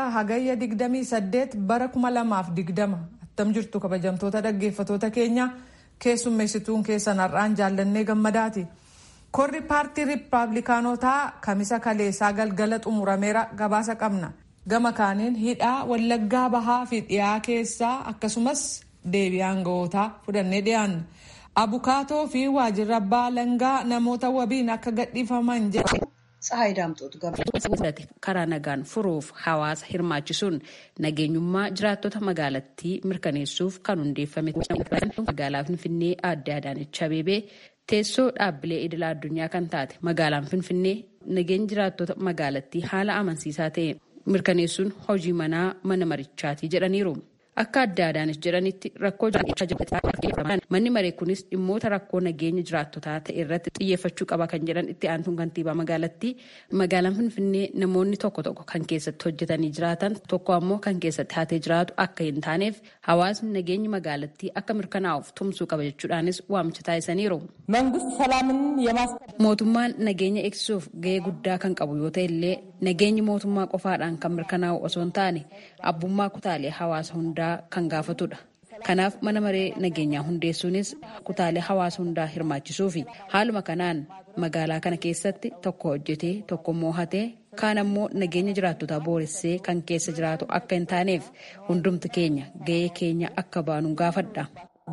Kibxata hagayya 28 bara 2020 attam jirtu kabajamtoota dhaggeeffatoota keenya keessummeessituun keessan har'aan jaallannee gammadaati. Korri paartii Rippaabilikaanotaa kamisa kaleessaa galgala xumurameera gabaasa qabna. Gama kaaniin hidhaa wallaggaa bahaa fi dhiyaa keessaa akkasumas deebii aanga'ootaa fudhannee dhiyaanna. Abukaatoo fi waajjirra abbaa langaa namoota wabiin akka gadhiifaman jedhu. Tsahaay Daamxootu karaa nagaan furuuf hawaasa hirmaachisuun nageenyummaa jiraattota magaalattii mirkaneessuuf kan hundeeffame magaalaa Finfinnee aadde Adaanech Abeebee teessoo dhaabbilee idilaa addunyaa kan taate magaalaan Finfinnee nageenya jiraattota magaalattii haala amansiisaa ta'e mirkaneessuun hojii manaa mana marichaatii jedhaniiru. Akka adda Adaanech jedhanitti rakkoo manni maree kunis dhimmoota rakkoo nageenya jiraattotaa ta'e irratti xiyyeeffachuu qaba kan jedhan itti aantuun kantiibaa magaalattii magaalaan finfinnee namoonni tokko tokko kan keessatti hojjetanii jiraatan tokko ammoo kan keessatti hatee jiraatu akka hin taaneef hawaasni nageenyi magaalattii akka mirkanaa'uuf tumsuu qaba jechuudhaanis waamicha taasisaniiru. mootummaan nageenya eegsisuuf gahee guddaa kan qabu yoo ta'e illee nageenyi mootummaa qofaadhaan kan mirkanaa'u osoo hin taane abbummaa kutaalee hawaasa hundaa kan gaafatudha. Kanaaf mana maree nageenyaa hundeessuunis kutaalee hawaasa hundaa hirmaachisuu fi haaluma kanaan magaalaa kana keessatti tokko hojjetee tokko moohatee kaan ammoo nageenya jiraattotaa booressee kan keessa jiraatu akka hin taaneef hundumti keenya gahee keenya akka baanu gaafadha.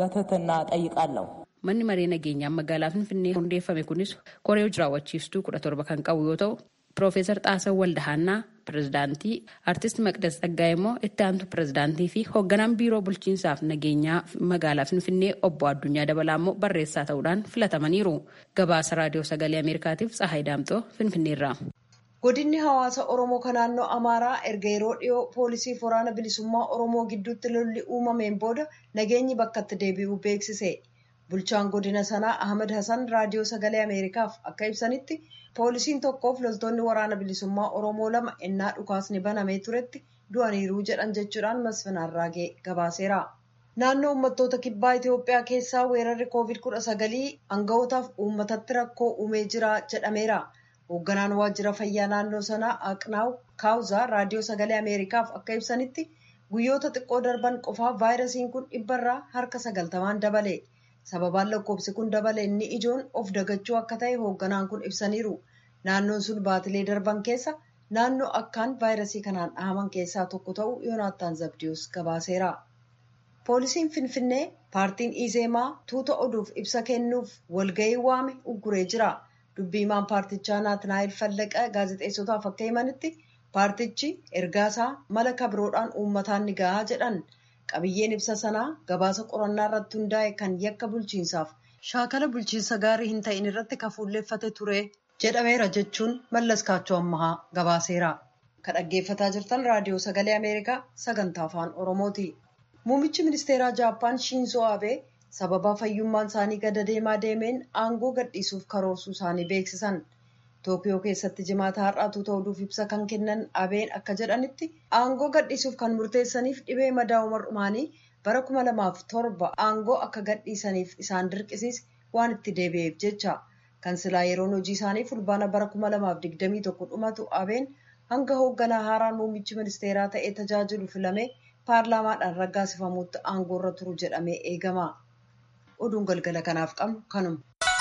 Manni maree nageenyaa magaalaa Finfinnee hundeeffame kunis koree hojii raawwachiiftuu kudha torba kan qabu yoo ta'u Piroofeesar Xaasawwan Waldahaannaa pirezidaantii Artist Maqdas Tsaggaa'ee immoo itti aantu pirezidaantii fi hoogganaan biiroo bulchiinsaaf nageenyaa magaalaa Finfinnee obbo Addunyaa Dabalaa immoo barreessaa ta'uudhaan filatamaniiru. Gabaasa raadiyoo sagalee Ameerikaatiif Tsahaay Daamxoo Finfinneerraa. Godinni hawaasa Oromoo kan naannoo Amaaraa erga yeroo dhiyoo poolisii waraana bilisummaa Oromoo gidduutti lolli uumameen booda nageenyi bakkatti deebi'uu beeksise. Bulchaan godina sanaa Ahmad Hassan raadiyoo sagalee Ameerikaaf akka ibsanitti poolisiin tokkoof loltoonni waraana bilisummaa Oromoo lama ennaa dhukaasni banamee turetti du'aniiruu jedhan jechuudhaan Masfin Arraagee gabaaseera. Naannoo uummattoota kibbaa Itoophiyaa keessaa weerarri COVID-19 aanga'ootaaf uummatatti rakkoo uumee jira jedhameera. Hoogganaan waajjira fayyaa naannoo sanaa Aqnaaw Kaawuzaa raadiyoo sagalee Ameerikaaf akka ibsanitti guyyoota xiqqoo darban qofaa vaayirasiin kun dhibbarraa harka sagaltamaan dabale. sababaan lakkoofsi kun dabale inni ijoon of dagachuu akka ta'e hoogganaan kun ibsaniiru naannoon sun baatilee darban keessa naannoo akkaan vaayirasii kanaan dhahaman keessaa tokko ta'uu yoonaattaan zabdiyoos gabaaseera poolisiin finfinnee paartiin izeemaa tuuta oduuf ibsa kennuuf walga'ii waame ugguree jira dubbiimaan paartichaa naatnaayil fallaqa gaazexeessotaaf akka himanitti paartichi ergaasaa mala kabroodhaan uummataan ni gahaa jedhan. qabiyyeen ibsa sanaa gabaasa qorannaa irratti hundaa'e kan yakka bulchiinsaaf shaakala bulchiinsa gaarii hin ta'in irratti kafuulleeffate ture jedhameera jechuun mallas kaachoo ammahaa gabaaseera. Kan dhaggeeffataa jirtan raadiyoo sagalee Ameerikaa sagantaa afaan Oromooti. Muummichi ministeeraa Jaappaan Shiinzoo Abee sababa fayyummaan isaanii gada deemaa deemeen aangoo gadhiisuuf karoorsuu isaanii beeksisan. Tookiyoo keessatti jimaata har'aatu ta'uuf ibsa kan kennan abeen akka jedhanitti aangoo gadhiisuuf kan murteessaniif dhibee madaa'uu mar'umaanii bara kuma lamaaf torba aangoo akka gadhiisaniif isaan dirqisiis waan itti deebi'eef jecha kan silaa yeroon hojii isaanii fulbaana bara kuma lamaaf digdamii tokko dhumatu abeen hanga hoogganaa haaraan muummichi ministeeraa ta'ee tajaajilu filamee paarlaamaadhaan raggaasifamuutti aangoo irra turu jedhamee eegama. Oduun galgala kanaaf qabnu kanuma.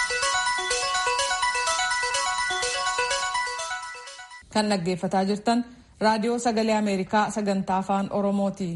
kan dhaggeeffataa jirtan raadiyoo sagalee ameerikaa sagantaa afaan oromooti.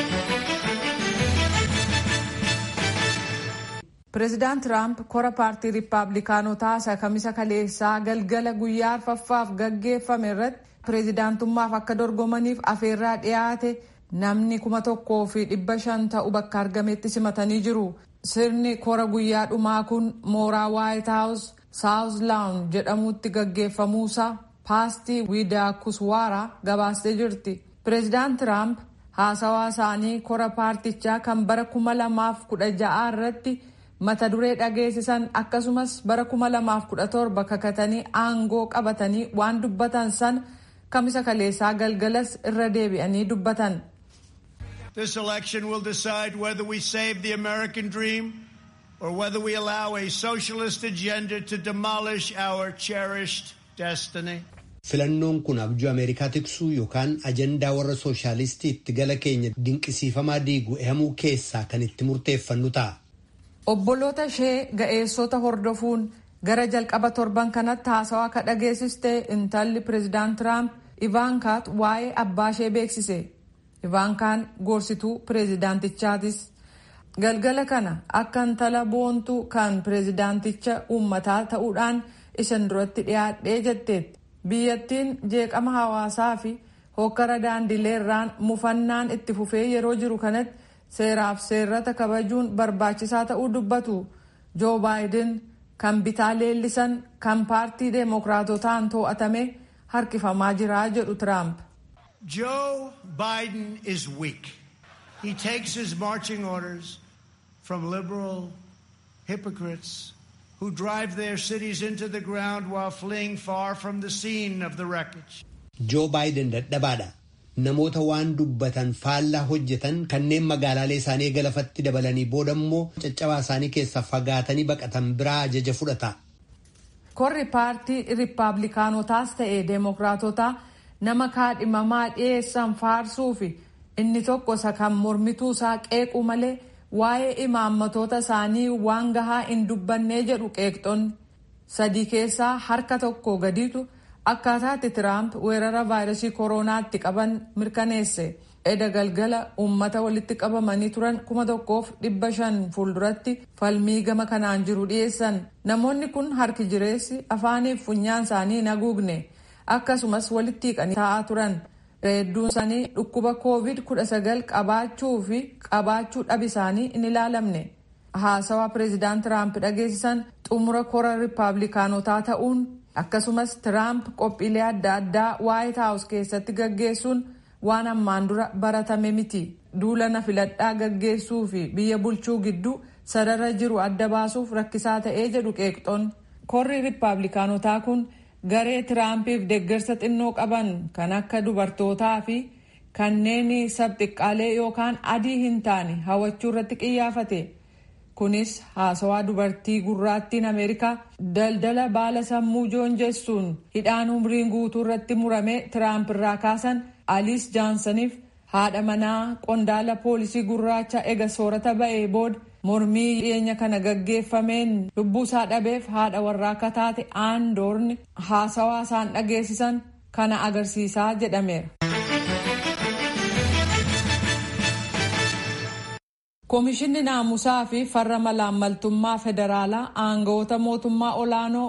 pireezidaant tiraamp kora paartii riippaabilikaanotaa isa kamisa kaleessaa galgala guyyaa arfaffaaf gaggeeffame irratti pireezidaantummaaf akka dorgomaniif afeerraa dhiyaate namni kuma tokkoo fi dhibba shan ta'u bakka argametti simatanii jiru. sirni kora guyyaa dhumaa kun mooraa waayit haawus saawus laawun jedhamutti gaggeeffamuusaa paastii wiidaa kuswaara gabaastee jirti pireezidaant tiraamp haasawaa isaanii kora paartichaa kan bara kuma lamaaf kudha ja'aa irratti mata duree dhageessisan akkasumas bara kuma lamaaf kudha torba kakatanii aangoo qabatanii waan dubbatan san kamisa kaleessaa galgalas irra deebi'anii dubbatan. This election will decide whether we save the American dream or whether we allow a socialist agenda to demolish our cherished destiny. Filannoon kun abjuu Ameerikaa tiksuu yookaan ajandaa warra sooshaalistii itti gala keenya dinqisiifamaa diigu ehamuu keessaa kan itti murteeffannu ta'a. Obboloota ishee ga'eessota hordofuun gara jalqaba torban kanatti haasawaa akka dhageessiste intalli pireezidaant Tiraamp Ivaankaat waa'ee abbaa ishee beeksise. Ivaankaan gorsituu pireezidaantichaatis. Galgala kana akka intala boontuu kan pireezidaanticha uummataa ta'uudhaan isin duratti dhiyaadhee jetteetti. Biyyattiin jeeqama hawaasaa fi hokkara daandilee irraan mufannaan itti fufee yeroo jiru kanatti seeraaf seerrata kabajuun barbaachisaa ta'uu dubbatu. Joo baayiden kan bitaa leellisan kan paartii deemokiraatotaan to'atame harkifamaa jira jedhu Tiraamp. Joe Biden is weak. He takes his marching orders from liberal hypocrites who drive their cities into the ground while fleeing far from the scene of the wreckage. Joo baayiden dadhabaadha. Namoota waan dubbatan faallaa hojjetan kanneen magaalaalee isaanii galafatti dabalanii booda immoo caccabaa isaanii keessaa fagaatanii baqatan biraa ajaja fudhata. Korri paartii Rippaabilikaanotaas ta'e Deemokiraatotaa nama kaadhimamaa dhiyeessan faarsuu fi inni tokko isa kan mormituu isaa qeequ malee waa'ee imaammatoota isaanii waan gahaa hin dubbannee jedhu qeeqxonni sadii keessaa harka tokko gadiitu akkaataatti tiraamp weerara vaayirasii kooronaatti qaban mirkaneesse eda galgala uummata walitti qabamanii turan kuma tokkoof dhibba shan fuulduratti falmii gama kanaan jiru dhiyeessan namoonni kun harki jireessi afaaniif funyaan isaanii hin haguugne akkasumas walitti hiiqanii taa'aa turan hedduun isaanii dhukkuba koovid 19 qabaachuu fi qabaachuu dhab isaanii hin ilaalamne haasawaa pireezidaant tiraamp dhageessisan xumura kora rippaabilikaanotaa ta'uun akkasumas tiraamp qophiilee adda addaa waayit haawus keessatti gaggeessuun waan ammaan dura baratame miti duula na filadhaa gaggeessuu fi biyya bulchuu gidduu sarara jiru adda baasuuf rakkisaa ta'ee jedhu qeeqxoonni korri rippaabilikaanotaa kun garee tiraampiif deeggarsa xinnoo qaban kan akka dubartootaa fi kanneen sabxiqqaalee yookaan adii hin taane hawachuu irratti qiyyaafate kunis haasawaa dubartii gurraattiin ameerikaa daldala baala sammuu joonjessuun hidhaan umriin guutuu irratti murame tiraamp irraa kaasan aliis jaansaniif haadha manaa qondaala poolisii gurraacha ega soorata ba'ee booda mormii dhiyeenya kana gaggeeffameen lubbuu isaa dhabeef haadha warraa akka taate aandoorni haasawaa isaan dhageessisan kana agarsiisaa jedhameera. Koomishinni naamusaa fi farra malaammaltummaa federaalaa aangawoota mootummaa olaanoo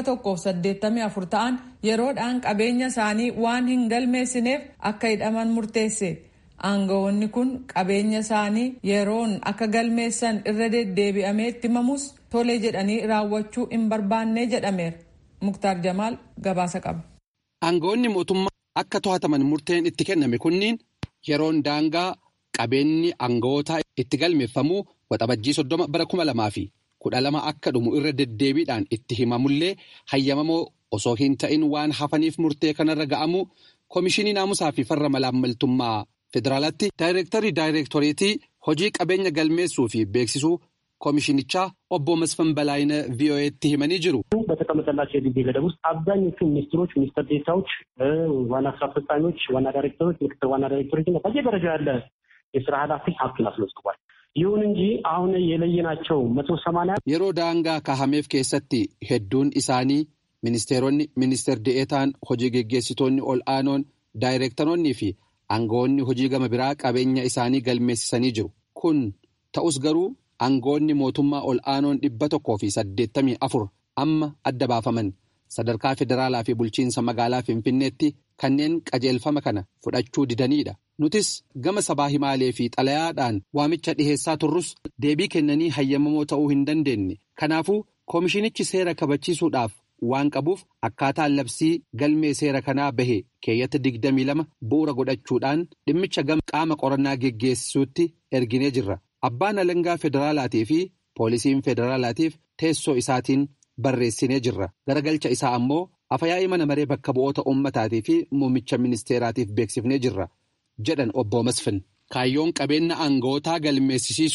184 ta'an yeroodhaan qabeenya isaanii waan hin galmeessineef akka hidhaman murteesse. Aangawoonni kun qabeenya isaanii yeroon akka galmeessan irra deddeebi'amee itti himamus tole jedhanii raawwachuu hin barbaanne jedhameera. Muktaar Jamaal gabaasa qaba. Aangawoonni mootummaa akka to'ataman murteen itti kenname kunniin yeroon daangaa qabeenyi aangawootaa itti galmeeffamuu waxabajjii soddoma bara kuma lamaa fi kudha lama akka dhumu irra deddeebiidhaan itti himamullee hayyamamoo osoo hin ta'in waan hafaniif murtee kanarra ga'amu koomishinii naamusaa fi farra malaammaltummaa federaalaatti daayireektarii daayireektoreetii hojii qabeenya galmeessuu fi beeksisuu koomishinichaa obbo Masfan Balaayina ቪኦኤtti himanii jiru. በተቀመጠላቸው የጊዜ ገደብ ውስጥ አብዛኞቹ ሚኒስትሮች፣ ሚኒስትር ዴታዎች፣ ዋና ስራ አስፈጻሚዎች፣ ዋና ዳይሬክተሮች፣ ምክትል ዋና ዳይሬክተሮች እና በየደረጃ ያለ የስራ ኃላፊ ሀብቱን አስመዝግቧል። ይሁን እንጂ አሁን የለየናቸው መቶ ሰማንያ yeroo daangaa kahameef keessatti hedduun isaanii ministeeronni ministeer de'eetaan hojii geggeessitoonni ol aanoon daayireektaroonnii fi aangawoonni hojii gama biraa qabeenya isaanii galmeessisanii jiru kun ta'us garuu aangawoonni mootummaa ol aanoon dhibba tokkoo fi saddeettamii afur amma adda baafaman sadarkaa federaalaa fi bulchiinsa magaalaa finfinneetti kanneen qajeelfama kana fudhachuu didaniidha. nutis gama sabaa himaalee fi xalayaadhaan waamicha dhiheessaa turrus deebii kennanii hayyamamoo ta'uu hin dandeenye kanaafuu koomishinichi seera kabachiisuudhaaf waan qabuuf akkaataan labsii galmee seera kanaa bahe keeyyata digdamii lama bu'uura godhachuudhaan dhimmicha gama qaama qorannaa geggeessuutti erginee jirra abbaan alangaa federaalaatii fi poolisiin federaalaatiif teessoo isaatiin barreessinee jirra garagalcha isaa ammoo afyaa'ii mana maree bakka bu'oota ummataatii fi muummicha ministeeraatiif beeksifnee jirra. jedhan obbo Masfin kaayyoon qabeenya aangawootaa galmeessisiisuu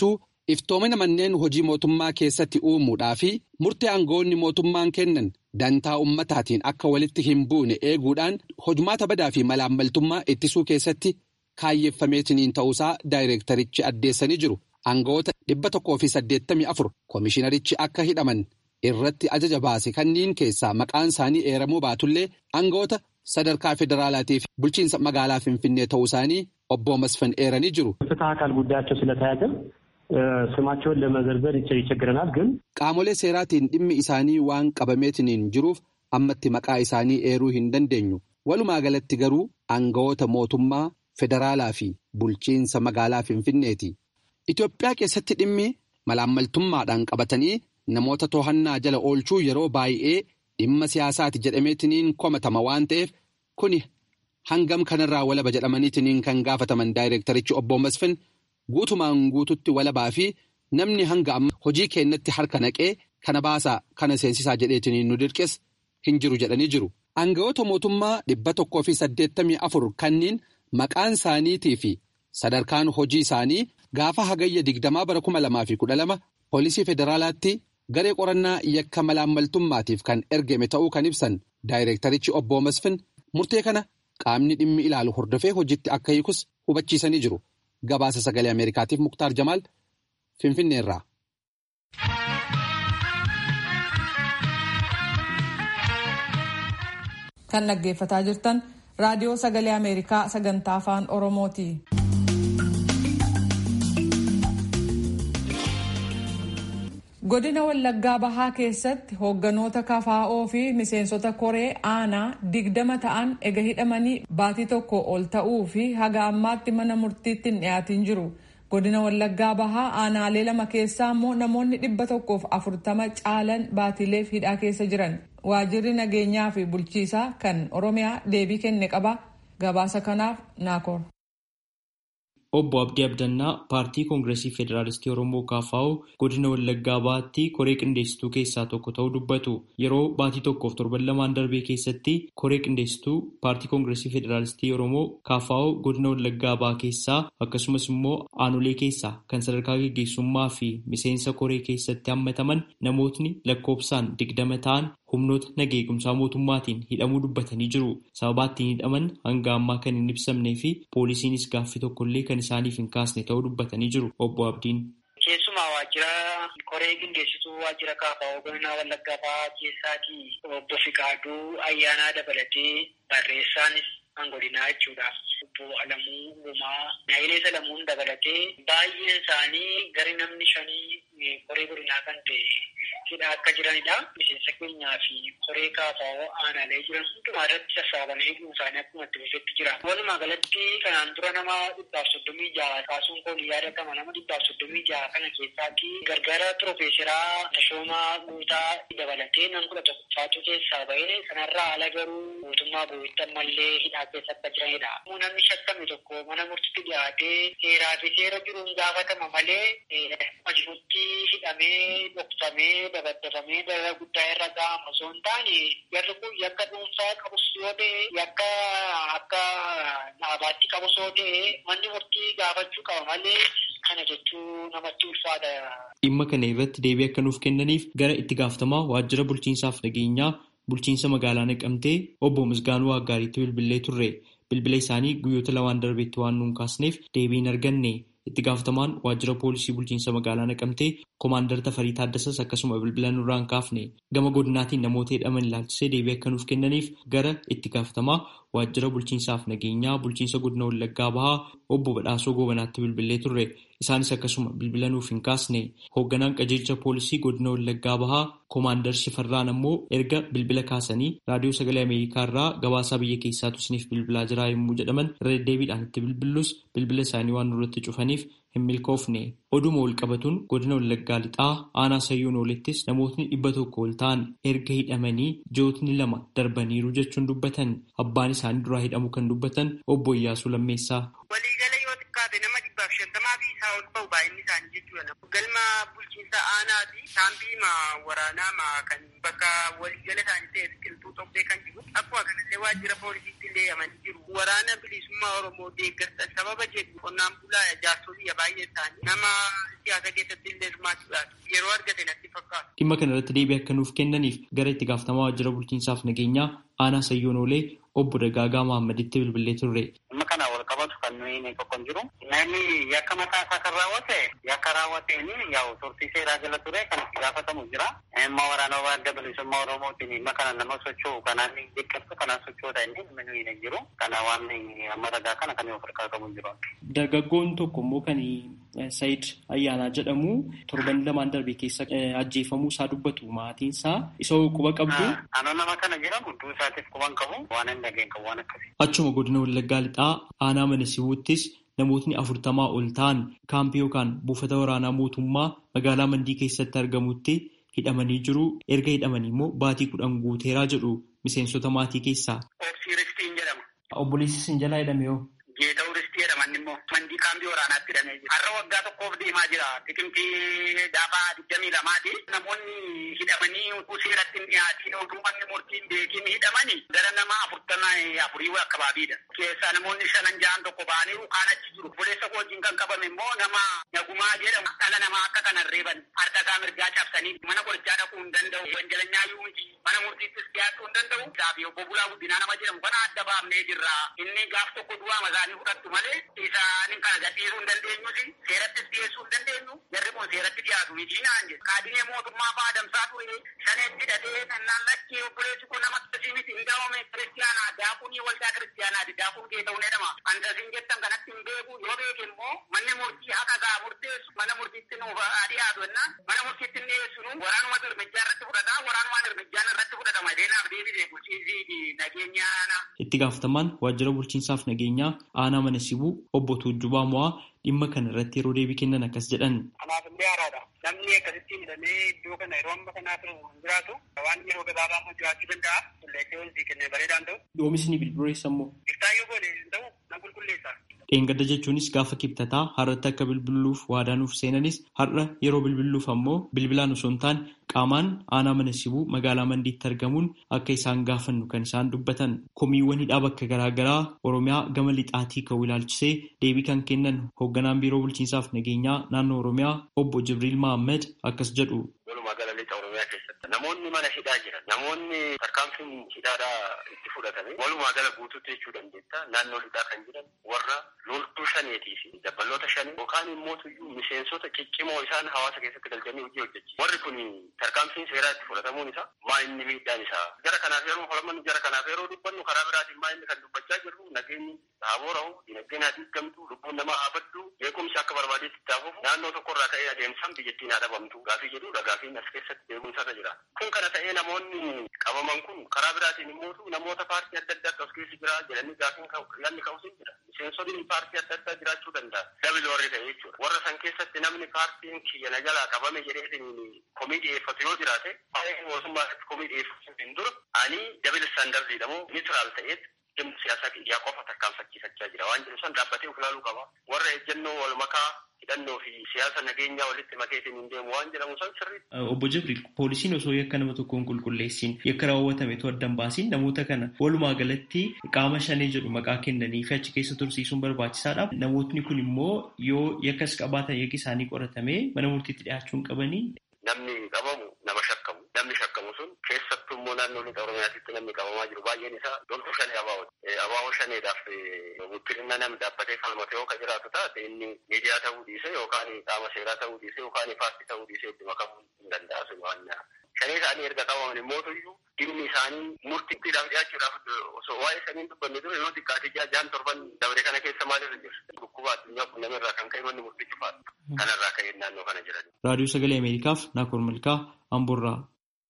iftoomina manneen hojii mootummaa keessatti uumuudhaa fi murtee aangoonni mootummaan kennan dantaa ummataatiin akka walitti hin buune eeguudhaan hojumaata badaa fi malaammaltummaa ittisuu keessatti kaayyeeffameetiniin ta'uusaa daayireektarichi addeessanii jiru. Aangoota dhibba tokkoo fi saddeettamii afur koomishinarichi akka hidhaman irratti ajaja baase kanneen keessaa maqaan isaanii eeramuu baatullee aangoota sadarkaa federaalaatii fi bulchiinsa magaalaa Finfinnee ta'uu isaanii obbo Masfan eeranii jiru. ፍትህ አካል ጉዳያቸው ስለተያዘ ስማቸውን ለመዘርዘር ይቸግረናል ግን Qaamolee seeraatiin dhimmi isaanii waan qabameetiniin jiruuf ammatti maqaa isaanii eeruu hin dandeenyu. Walumaa galatti garuu aangawoota mootummaa federaalaa fi bulchiinsa magaalaa Finfinneeti. Itoophiyaa keessatti dhimmi malaammaltummaadhaan qabatanii namoota to'annaa jala oolchuu yeroo baay'ee dhimma siyaasaati jedhameetiniin komatama waan ta'eef kuni hangam kanarraa walaba jedhamaniitiniin kan gaafataman daayireektarichi obbo Masfin guutumaan guututti walabaa fi namni hanga amma hojii keenyatti harka naqee kana baasaa kana seensisaa jedheetiniin nu dirqes hin jiru jedhanii jiru. Aangawoota mootummaa dhibba tokkoo fi saddeettamii afur kanneen maqaan isaaniitii fi sadarkaan hojii isaanii gaafa hagayya digdamaa bara kuma lamaa fi kudha lama poolisii federaalaatti garee qorannaa yakka malaammaltummaatiif kan ergame ta'uu kan ibsan daayireektarichi obbo Masfin murtee kana qaamni dhimmi ilaalu hordofee hojiitti akka hiikus hubachiisanii jiru. Gabaasa sagalee Ameerikaatiif Muktaar Jamaal Finfinneerraa. Kan dhaggeeffataa jirtan raadiyoo sagalee Ameerikaa sagantaa afaan Oromooti. Godina Wallaggaa Bahaa keessatti hoogganoota kafaa'oo fi miseensota koree aanaa digdama ta'an ega hidhamanii baatii tokko ol ta'uu fi haga ammaatti mana murtiitti hin dhiyaatin jiru. Godina Wallaggaa Bahaa aanaalee lama keessaa immoo namoonni dhibba tokkoof afurtama caalan baatiileef hidhaa keessa jiran. Waajirri nageenyaa fi bulchiisaa kan Oromiyaa deebii kenne qaba. Gabaasa kanaaf naakoor. Obbo Abdii Abdannaa paartii Koongireesii Federaalistii Oromoo KFO godina Wallaggaa Bahaatti koree qindeessituu keessaa tokko ta'uu dubbatu. Yeroo baatii tokkoof torban lamaan darbee keessatti koree qindeessituu paartii Koongireesii Federaalistii Oromoo KFO godina Wallaggaa Bahaa keessaa akkasumas immoo aanolee keessaa kan sadarkaa gaggeessummaa fi miseensa koree keessatti hammataman namootni lakkoofsaan digdama ta'an humnoota nagaa eegumsaa mootummaatiin hidhamuu dubbatanii jiru. Sababa ittiin hidhaman hanga ammaa kan hin ibsamnee fi poolisiinis gaaffii tokkollee kan isaaniif hin kaasne ta'uu dubbatanii jiru. Obbo Abdiin. Keessumaa waajjira koree qindeessituu waajjira KFO godina Wallaggaa Bahaa keessaatii obbo Fiqaaduu ayyaanaa dabalatee barreessaanis kan godinaa jechuudha. Obbo Alamuu Gumaa Naayilee Salamuun dabalatee baay'een isaanii gara namni shanii koree godinaa kan ta'e hidhaa akka jiranidha. Miseensa keenyaa fi koree KFO aanaalee jiran hundumaa irratti sassaabanii eeguun isaanii akkuma itti fufetti jira. Walumaa galatti kanaan dura nama dhibbaaf soddomii jaha kaasuun koon yaadatama nama dhibbaaf soddomii jaha kana keessaatti gargaara piroofeesaraa Tashoomaa Guutaa dabalatee nam kudha tokkoffaatu keessaa bahee sanarraa ala garuu mootummaa boo'itti ammallee hidhaa keessa akka jiranidha. Namni shakkame tokko mana murtiitti dhiyaatee seeraa fi seera jiruun gaafatama malee hojiitti hidhamee dhoksamee dabaddafamee dara guddaa irra ga'ama osoo hin taane jarri kun yakka dhuunfaa qabus yoo ta'e yakka akka dhaabaatti qabus yoo ta'e manni murtii gaafachuu qaba malee kana jechuu namatti ulfaata. Dhimma kana irratti deebii akka nuuf kennaniif gara itti gaafatamaa waajjira bulchiinsaaf nageenyaa bulchiinsa magaalaa naqamtee obbo Misgaanuu Waaggaariitti bilbilee turre. Bilbila isaanii guyyoota lamaan darbeetti waan nuun kaasneef deebii hin arganne. Itti gaafatamaan waajjira poolisii bulchiinsa magaalaa naqamtee koomaandar Tafarii Taaddasas akkasuma bilbila nurraa hin kaafne. Gama godinaatiin namoota hidhaman ilaalchisee deebii akka nuuf kennaniif gara itti gaafatamaa waajjira bulchiinsaaf nageenyaa bulchiinsa godina Wallaggaa Bahaa obbo Badhaasoo Goobanaatti bilbilee turre. Isaanis akkasuma bilbila nuuf hin kaasne. Hoogganaan qajeelcha poolisii godina Wallaggaa Bahaa koomaandar Shifarraan ammoo erga bilbila kaasanii raadiyoo sagalee Ameerikaa irraa gabaasaa biyya keessaatu isiniif bilbilaa jira yommuu jedhaman irra deddeebiidhaan itti bilbillus bilbila isaanii waan nurratti cufaniif hin milkoofne. Oduma wal qabatuun godina Wallaggaa lixaa aanaa sayyuun oolittis namootni dhibba tokko ol ta'an erga hidhamanii jootni lama darbaniiru jechuun dubbatan abbaan isaanii duraa hidhamu kan dubbatan obbo Iyyaasuu Lammeessaa. Waliigala yoo xiqqaate nama dhibbaaf shantamaa fi isaa ol ba'u baay'inni isaanii jechuudha. Galma bulchiinsa aanaa fi saambii waraanaa kan bakka waliigala isaanii ta'e biqiltuu xobbee kan jiru akkuma kanallee jedhanii waajjira poolisiitti illee himanii jiru. Waraana bilisummaa Oromoo deeggarsa sababa jedhu qonnaan bulaa jaarsolii baay'ee isaanii nama siyaasa keessatti illee hirmaachuudhaan yeroo argate natti fakkaata. Dhimma kana irratti deebii akka nuuf kennaniif gara itti gaafatamaa waajjira bulchiinsaaf nageenyaa aanaa Sayyoonoolee obbo Dagaagaa Mahaammaditti bilbilee turre. Dhimma kana wal qabatu kan nuyi tokko jiru. Namni yakka mataa isaa kan raawwate yakka raawwateen yaa'u turtii seeraa jala ture kan itti gaafatamu jira. Amma waraana adda bilisummaa Oromootiin dhimma kana nama socho'u kanaan deeggarsa kanaan socho'uudha inni dhimma nuyi hin jiru. Kana waan amma ragaa kana kan of harkaa qabu jiru. Dargaggoon tokko immoo kan Sayid Ayyaanaa jedhamu torban lamaan darbe keessa ajjeefamuu isaa dubbatu maatiin isaa isa quba qabdu. Anoo nama kana jedhamu du'uu isaatiif quban qabu waan hin dhageen qabu waan akkasii. Achuma godina Wallaggaa lixaa aanaa mana sibuuttis namootni afurtamaa ol ta'an kaampii yookaan buufata waraanaa mootummaa magaalaa Mandii keessatti argamutti hidhamanii jiru. Erga hidhamanii immoo baatii kudhan guuteeraa jedhu miseensota maatii keessaa. Obsii Ristiin jedhama. Obboleessi sin jalaa hidhame yoo? Geeta'uu Ristii jedhaman immoo mandii kaampii waraanaatti hidhamee jira. Har'a waggaa tokkoof deemaa jira. Xiqimtii daabaa digdamii lamaati. Namoonni hidhamanii utuu seeratti hin dhiyaatiin mootummaan murtiin beekiin hidhamanii gara nama afurtama afurii akkabaabiidha. Keessaa namoonni shanan jahan tokko ba'anii kaan achi jiru. Obboleessa koo wajjin kan qabame immoo nama nagumaa jedhamu dhala namaa akka kanan reeban harka isaa mirgaa cabsanii mana qorichaa dhaquu hin danda'u. Wanjalanyaa yoo miti mana murtiittis dhiyaachuu hin danda'u. Gaafi obbo Bulaa Guddinaa nama jedhamu kana adda baafnee jirra. Inni gaaf tokko du'aa masaanii fudhattu malee isaan kana gadhiisuu hin dandeenyusi seerattis dhiyeessuu hin dandeenyu. Jarri kun seeratti dhiyaatu miti naan jedhu. Kaadinee mootummaa fa'aa adamsaa ture shaneetti hidhatee nannaan lakkee obboleessi kun nama akkasii miti hin daawame kiristiyaanaa daakunii waldaa kiristiyaanaati daakun kee ta'uu jedhama. Antasiin jettan kanatti hin beeku yoo beeke immoo manni murtii haqa isaa murteessu mana murtiitti nuuf dhiyaatu jennaan mana murtiitti hin dhiyeessinu waraanuma hirmijjaa irratti fudhata waraanumaan hirmijjaan irratti fudhatama deenaaf deebisee bulchiinsi nageenya aanaa. Itti gaafatamaan waajjira bulchiinsaaf nageenyaa aanaa mana sibuu obbo Tuujjubaa Mo'aa dhimma kana irratti yeroo deebii kennan akkas jedhan. Kanaaf illee haaraadha. Namni akkasitti hidhamee iddoo kana yeroo amma kanaa ture hin jiraatu waan yeroo gabaabaa immoo jiraachuu danda'a. Qulleessee wanti kennee bareedaan ta'u. Oomisni bilbileessa immoo. Iftaayyoo goone hin ta'u na qulqulleessa. Dheengadda jechuunis gaafa kibxataa har'atti akka bilbiluuf waadaa nuuf seenanis har'a yeroo bilbiluuf ammoo bilbilaan osoo hin taane qaamaan aanaa mana sibuu magaalaa mandiitti argamuun akka isaan gaafannu kan isaan dubbatan komiiwwan hidhaa bakka garaagaraa oromiyaa gama lixaatii ka'uu ilaalchisee deebii kan kennan hoogganaan biiroo bulchiinsaaf nageenyaa naannoo oromiyaa obbo Jibriil Mahammed akkas jedhu. Namoonni mana hidhaa jiran namoonni tarkaanfiin hidhaadhaa itti fudhatame walumaa gala guutuutti jechuu dandeetta naannoo hidhaa kan jiran warra loltuu shaneetii fi dabbaloota shanii yookaan immoo tuyyuu miseensota ciccimoo isaan hawaasa keessatti galchanii hojii hojjechiisu. Warri kun tarkaanfiin seeraa itti fudhatamuun isaa maa inni miidhaan isaa jara kanaaf yeroo falaman jara kanaaf yeroo dubbannu karaa biraatiin maa inni kan dubbachaa jirru nageenyi haa boora'u dinagdeen haa diigamtu lubbuun namaa haa baddu beekumsi akka barbaadetti itti hafuuf naannoo tokkorraa ka'ee adeemsaan biyyattiin haa dhabamtu gaafii jedhudha gaafiin as keessatti beekumsarra jira. Kun kana ta'ee namoonni qabaman kun karaa biraatiin immoo namoota paartii adda addaa as keessa jira jedhanii gaafiin yaadni ka'us hin jira. Miseensonni paartii adda addaa jiraachuu danda'a. Dabili warri ta'e jechuudha. Warra san keessatti namni paartiin kiyya na jalaa qabame jedhee komii dhiyeeffatu yoo jiraate baay'ee mootummaa irratti komii dhiyeeffatu hin dura ani dabili istaandardiidha moo niitiraal ta'eet dhimma siyaasaa kiyyaa qofa tarkaanfachiisachaa jira. Waan jedhu san dhaabbatee of ilaaluu qaba. Warra ejjennoo wal makaa hidhannoo fi siyaasa nageenyaa walitti makeetiin hin deemu waan jedhamu san sirriitti. Obbo Jibriil poolisiin osoo yakka nama tokkoon qulqulleessin yakka raawwatametu addan baasiin namoota kana walumaa galatti qaama shanee jedhu maqaa kennanii fi achi keessa tursiisuun barbaachisaadha. Namootni kun immoo yoo yakkas qabaatan yakki isaanii qoratamee mana murtiitti dhiyaachuun qabanii. Namni qabamu nama shakkamu. Namni shakkamu sun keessattuu immoo naannoo lixa Oromiyaatti namni qabamaa jiru baay'een isaa loltuu shanee abaawoti. Abaawoo shaneedhaaf guddina namni dhaabbatee falmate yoo ka jiraatu taate inni miidiyaa ta'uu dhiise yookaan qaama seeraa ta'uu dhiise yookaan paartii ta'uu dhiise itti makamuu hin danda'a sun waan shanee isaanii erga qabaman immoo tuyyuu dhimmi isaanii murtiidhaaf dhiyaachuudhaaf osoo waa'ee saniin dubbanne dura yoo xiqqaate ji'a jaan torban dabre kana keessa maalirra jiru dhukkuba addunyaa kun namarraa kan ka'e manni murtii cufaadha kanarraa ka'ee naannoo kana jiran. Raadiyoo Sagalee Ameerikaaf Naakoor Malkaa Amboorraa.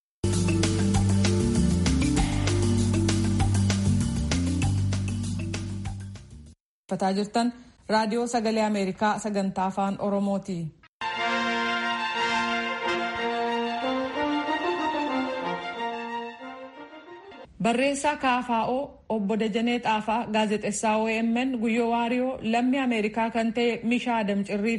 Fataa jirtan raadiyoo sagalee Ameerikaa sagantaa afaan Oromooti. Barreessaa KFO obbo Dajanee Xaafaa gaazexessaa OMN Guyyoo Waariyoo lammii Ameerikaa kan ta'e Mishaa Adam Cirriif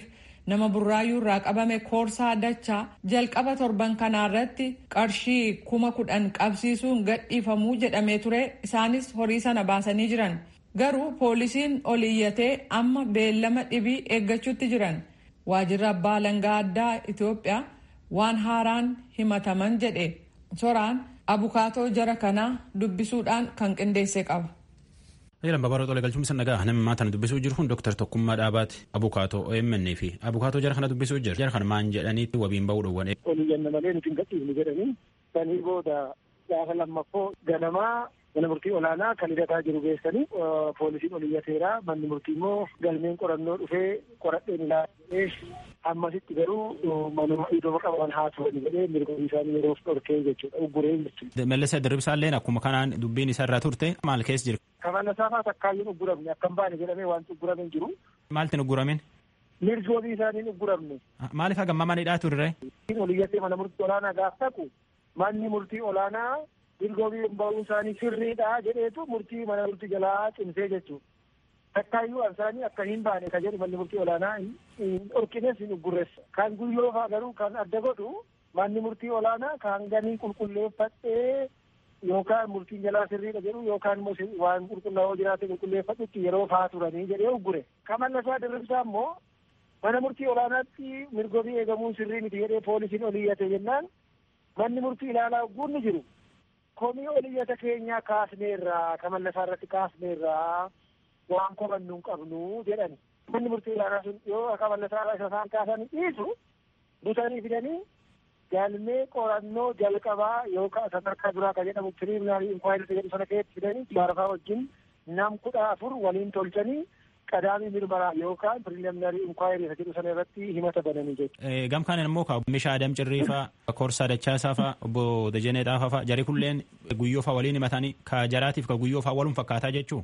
nama burraayyuu irraa qabame koorsaa dachaa jalqaba torban kanaarratti qarshii kuma kudhan qabsiisuun gadhiifamuu jedhamee ture isaanis horii sana baasanii jiran garuu poolisiin ol iyyatee amma beellama dhibii eeggachuutti jiran waajjirri abbaa alangaa addaa itiyoophiyaa waan haaraan himataman jedhe soraan abukaatoo jara kanaa dubbisuudhaan kan qindeesse qaba. Ayyalan babaroo xolee galchuun isa nagaa namni maatan dubbisuu jiru kun Dr. Tokkummaa Dhaabaati. Abukaatoo OMN fi abukaatoo jara kana dubbisuu jira. Jara kana maan jedhaniitti wabiin bahuu dhowwan. Olii jenna malee nuti hin gadhiifne jedhanii sanii booda gaafa lammaffoo ganamaa mana murtii olaanaa kan hidhataa jiru geessanii poolisiin oliyyateera manni murtii immoo galmeen qorannoo dhufee qoradheen ilaalee ammasitti garuu manuma iddoo qaban haa turan jedhee mirga isaanii yeroof dhorkee jechuudha ugguree jechuudha. Mellisa dirribsaalleen akkuma kanaan dubbiin isa irraa turte maal keessa jira? Kafana saafaa takkaayyuun ugguramne akka hin baane jedhamee wanti uggurame hin jiru. Maaltiin ugguramin? Mirgi wabii isaaniin ugguramne. Maaliif hagamma manidhaa turre? Oliyyatee mana murtii olaanaa gaaf taqu manni murtii olaanaa mirga wabii ba'uun isaanii sirriidha jedheetu murtii mana murtii jalaa cimsee jechuudha. Takkaayyuu isaanii akka hin baane ka jedhu manni murtii olaanaa hin dhorkines hin uggurreessa. Kan guyyoo fa'aa garuu kan adda godhu manni murtii olaanaa kan ganii qulqulleeffadhee yookaan murtiin jalaa sirriidha jedhu yookaan immoo waan qulqullaa'oo jiraate qulqulleeffadhutti yeroo fa'aa turanii jedhee uggure. Kamallasaa dirribsaa immoo mana murtii olaanaatti mirga wabii eegamuun sirrii miti jedhee poolisiin oliyyate jennaan manni murtii ilaalaa ugguun ni jiru. komii oliyyata keenya kaasneerraa kamallasaa irratti kaasneerraa waan kobannu hin qabnu jedhani manni murtii ilaanaa sun yoo kamallasaa irraa isa isaan kaasanii dhiisu butanii fidanii galmee qorannoo jalqabaa yookaan sadarkaa duraa kan jedhamu piriminaarii inkwaayirii jedhu sana keessatti fidanii jaarfaa wajjin nam kudha afur waliin tolchanii qadaamii mirmaraa yookaan piriminaarii inkwaayirii jedhu sana irratti himata bananii jechuudha. Gam kaaniin immoo Mishaa Adam Cirriifaa, Korsaa Dachaasaa faa, Obbo Dajanee Dhaafaa faa, jarri kulleen guyyoo faa waliin himatanii ka jaraatiif ka guyyoo faa walum fakkaataa jechuu.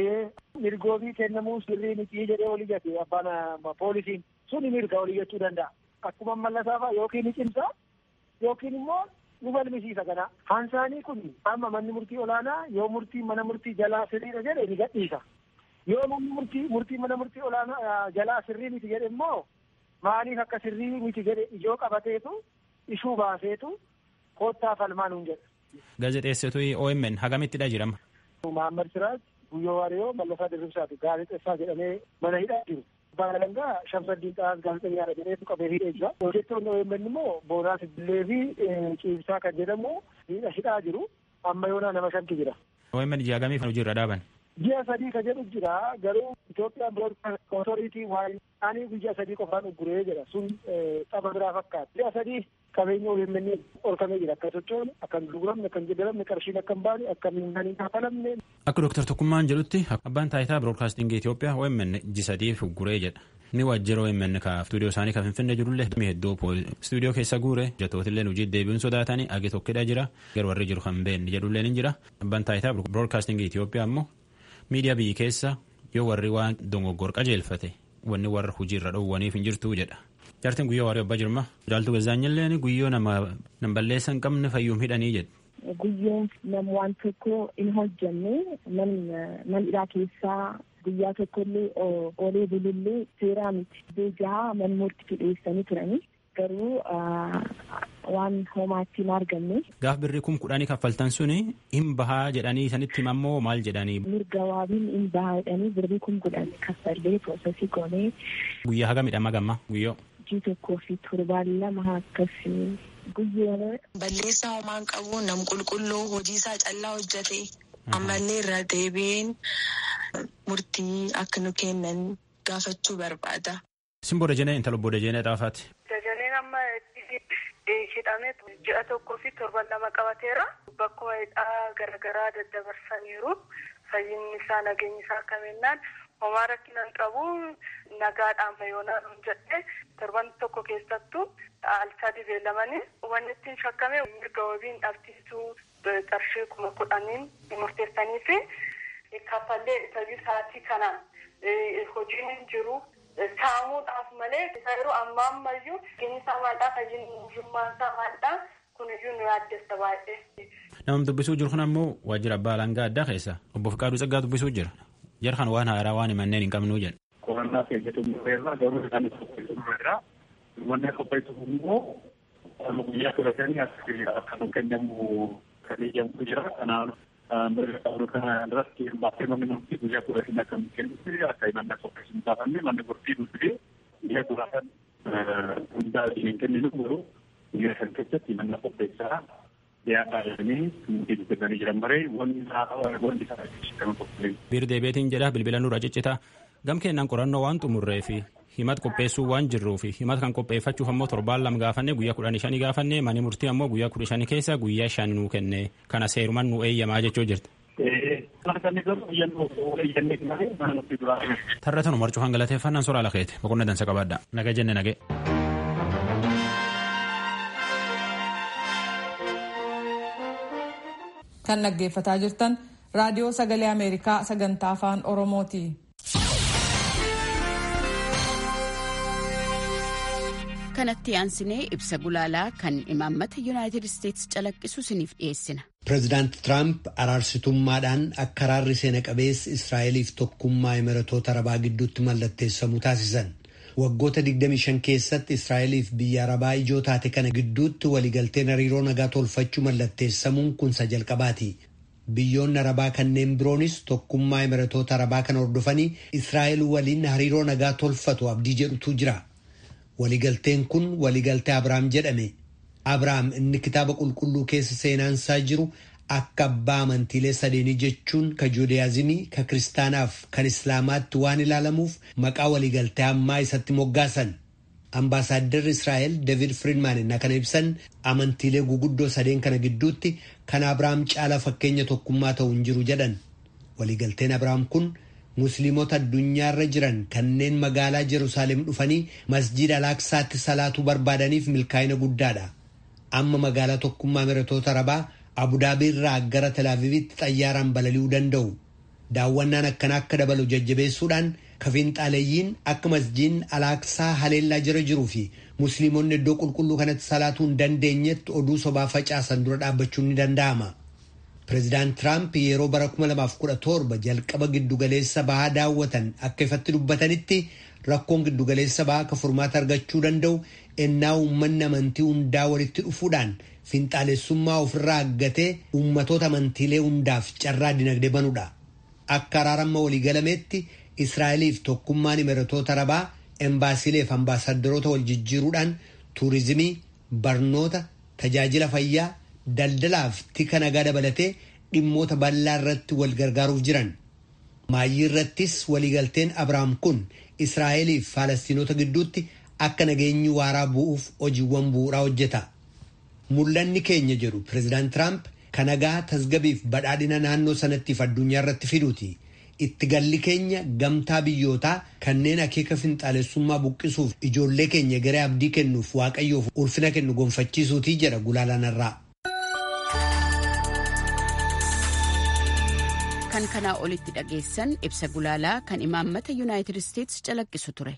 Mirgoobii kennamuu sirrii miti jedhee olii jate abbaan poolisiin suni mirga olii jechuu danda'a. Akkuma mallasaa faa yookiin ni cimsa yookiin immoo nu falmisiisa kana. Hansaanii kun amma manni murtii olaanaa yoo murtii mana murtii jalaa sirriidha jedhe ni gadhiisa. yoo manni murtii murtii mana murtii olaanaa jalaa sirrii miti jedhe immoo maaliif akka sirrii miti jedhe ijoo qabateetu ishuu baaseetu koottaa falmaa nuun jedha. Gaazexeessituu OMN hagamittidha jirama. Muhammad Siraaj Guyyoo Waariyoo Mallasaa Dirribsaati gaazexeessaa jedhamee mana hidhaa jiru. Abbaan Alangaa Shamsaddiin Xaas gaazexeenyaadha jedheetu qabee hidhee jira. Hojjettoonni OMN immoo Boonaas Billee fi Ciibsaa kan jedhamu hidhaa jiru. Amma yoonaa nama shanti jira. OMN ji'a hagamiif hojiirra dhaaban. ji'a sadii ka jedhu jira garuu Itoophiyaan Broadcast Authority waan ani guyyaa sadii qofaan ugguree jedha sun xaba biraa fakkaata ji'a sadii qabeenya OMN olkamee jira akka sochoonu akka hin gurguramne akka hin jedhamne qarshiin akka hin baane akka hin kaffalamne. Akka Dooktar Tokkummaan jedhutti abbaan taayitaa Broadcasting Itoophiyaa OMN ji'a sadiif ugguree jedha. Ni waajjira OMN ka stuudiyoo isaanii kan finfinnee jirullee hedduu stuudiyoo keessa guure jatootillee hojii deebiin sodaatanii agi tokkidha jira garuu warri jiru kan beekne jedhullee ni jira abbaan taayitaa Broadcasting Itoophiyaa ammoo miidiyaa biyyi keessa yoo warri waan dogoggor qajeelfate wanni warra hojiirra dhoowwaniif hin jirtu jedha. Jaartiin guyyoo waarii abbaa jirma. Jaaltu gazaanyilleen guyyoo nama nam balleessa hin qabne fayyuum hidhanii jedha. Guyyoon nama waan tokko hin hojjenne man hidhaa keessaa guyyaa tokkollee oolee bulullee seeraa miti. Iddoo jaha man murtii dhiyeessanii turanii garuu waan homaatti hin argamne. Gaaf birrii kum kudhanii kaffaltan suni hin bahaa jedhanii sanitti himammoo maal jedhanii. Mirga waabiin hin bahaa jedhanii birrii kum kudhan kaffallee proosesii goonee. Guyyaa haga midhama gamma guyyoo. Jii tokkoo fi torbaan lama akkasii guyyoon. Balleessaa homaan qabu nam qulqulluu hojii isaa callaa hojjate ammallee irra deebiin murtii akka nu kennan gaafachuu barbaada. Simboo Dajanee intala obbo Dajanee Xaafaati. Dajaneen amma hidhamee ji'a tokkoo fi torban lama qabateera. Bakkuma hidhaa garaagaraa daddabarsaniiru. Fayyinni isaa nageenyi isaa akka mennaan homaa rakkina hin qabu nagaadhaan fayyoonaadhaan hin jedhee torban tokko keessattuu alsaa dibeelamanii wanni ittiin shakkame mirga wabiin dhabsiisuu qarshii kuma kudhaniin murteessanii fi kaffallee tajaajila sa'aatii kanaan hojiin hin jiru. saamuudhaaf malee yeroo amma ammayyuu gini isaa maalidhaa fayyinummaan isaa maalidhaa kuniyyuu nu yaaddessa baay'ee. Namni dubbisuu jiru kun ammoo waajjira abbaa alangaa addaa keessa obbo Fiqaaduu Tsaggaa dubbisuu jira. Jara kan waan haaraa waan himanneen hin qabnuu jedha. qorannaa keenya xumurreerra garuu isaan qopheessuurra wanni qopheessuuf immoo guyyaa kudha shanii akka nu kennamu kan eeyyamu jira kanaaf mirga qabnu kana irratti baasee manni murtii guyyaa kudha shan akka nu kennutti akka himannaa qopheessuun taafamne manni murtii nu fidee guyyaa kudha shan hundaa hin kenninu garuu guyyaa shan keessatti himannaa qopheessaa dhiyaataa jedhanii murtii dubbisanii jiran maree wanni wanti isaa kan qopheessu. Biir deebeetiin jedha bilbila nurra ciccita gam kennaan qorannoo waan xumurree fi himat qopheessuu waan jirruuf himat kan qopheeffachuuf ammoo torbaan lama gaafanne guyyaa kudhanii shanii gaafanne manni murtii ammoo guyyaa kudha shanii keessa guyyaa shan nuu kenne kana seeruman nu eeyyamaa jechuu jirti. Tarra tanu marcuu hangalateeffannaan soraa lakeete boqonna dansa qabaadha naga jenne nagee. kan dhaggeeffataa jirtan raadiyoo sagalee ameerikaa sagantaa afaan oromooti. kanatti aansinee ibsa gulaalaa kan imaammata yuunaayitid isteetsi calaqqisu isiniif dhiyeessina. Pireezidaant Tiraamp araarsitummaadhaan akka araarri seena qabeessi Israa'eliif tokkummaa Imiratoota Arabaa gidduutti mallatteessamu taasisan. Waggoota 25 keessatti Israa'eliif biyya Arabaa ijoo taate kana gidduutti waliigalteen hariiroo nagaa tolfachuu mallatteessamuun kunsa jalqabaati. Biyyoonni Arabaa kanneen biroonis tokkummaa Imiratoota Arabaa kana hordofanii Israa'el waliin hariiroo nagaa tolfatu abdii jedhutu jira. Waliigalteen kun waliigaltee Abiraam jedhame. Abiraam inni kitaaba qulqulluu keessa seenaansaa jiru akka abbaa amantiilee sadeenii jechuun ka juudiyaazimii ka kiristaanaaf kan islaamaatti waan ilaalamuuf maqaa waliigaltee ammaa isatti moggaasan. Ambaasaaddarri Israa'el David Friedman inni kana ibsan amantiilee guguddoo sadeen kana gidduutti kan Abiraam caala fakkeenya tokkummaa ta'u hin jiru jedhan. Waliigalteen Abiraam kun musliimota addunyaarra jiran kanneen magaalaa Jerusaalem dhufanii masjiida alaaksaatti salaatuu barbaadaniif milkaa'ina guddaadha. Amma magaalaa tokkummaa Imiratoota Arabaa Abudaabii irraa gara Telaaviivitti xayyaaraan balali'uu danda'u. Daawwannaan akkana akka dabalu jajjabeessuudhaan kafiinxaaleeyyiin akka masjiidni alaaksaa haleellaa jira jiruu fi musliimonni iddoo qulqulluu kanatti salaatuu hin dandeenyetti oduu sobaa facaasan dura dhaabbachuun ni danda'ama. Pireezidaant Tiraamp yeroo bara 2017 jalqaba giddugaleessa bahaa daawwatan akka ifatti dubbatanitti rakkoon giddugaleessa bahaa akka furmaata argachuu danda'u ennaa uummanni amantii hundaa walitti dhufuudhaan finxaalessummaa ofirraa aggatee uummatoota amantiilee hundaaf carraa dinagdee banuudha. Akka araaramma waliigalameetti Israa'eliif tokkummaan imiratoota arabaa embaasiileef ambaasaddaroota wal jijjiiruudhaan tuurizimii, barnoota, tajaajila fayyaa, daldalaaf tika nagaa dabalatee dhimmoota bal'aa irratti wal gargaaruuf jiran. Maayyii irrattis waliigalteen Abiraam kun Israa'eliif Faalastiinota gidduutti akka nageenyi waaraa bu'uuf hojiiwwan bu'uuraa hojjeta. Mul'anni keenya jedhu Pireezidaant Tiraamp kan nagaa tasgabiif badhaadhina naannoo sanattiif addunyaa irratti fiduuti. Itti galli keenya gamtaa biyyootaa kanneen akeeka finxaalessummaa buqqisuuf ijoollee keenya garee abdii kennuuf waaqayyoof ulfina kennu gonfachiisuutii jedha gulaalaan irraa. Kan kanaa olitti dhageessan ibsa gulaalaa kan imaammata yuunaayitid isteetsi calaqqisu ture.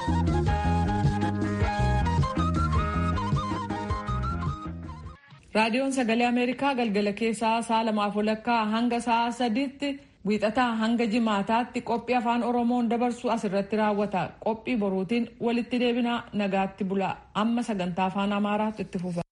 raadiyoon sagalee ameerikaa galgala keessaa sa'a lamaaf walakkaa hanga sa'a sadiitti wiixataa hanga jimaataatti qophii afaan oromoon dabarsu asirratti raawwata qophii boruutiin walitti deebinaa nagaatti bulaa amma sagantaa afaan amaaraatti itti fufa.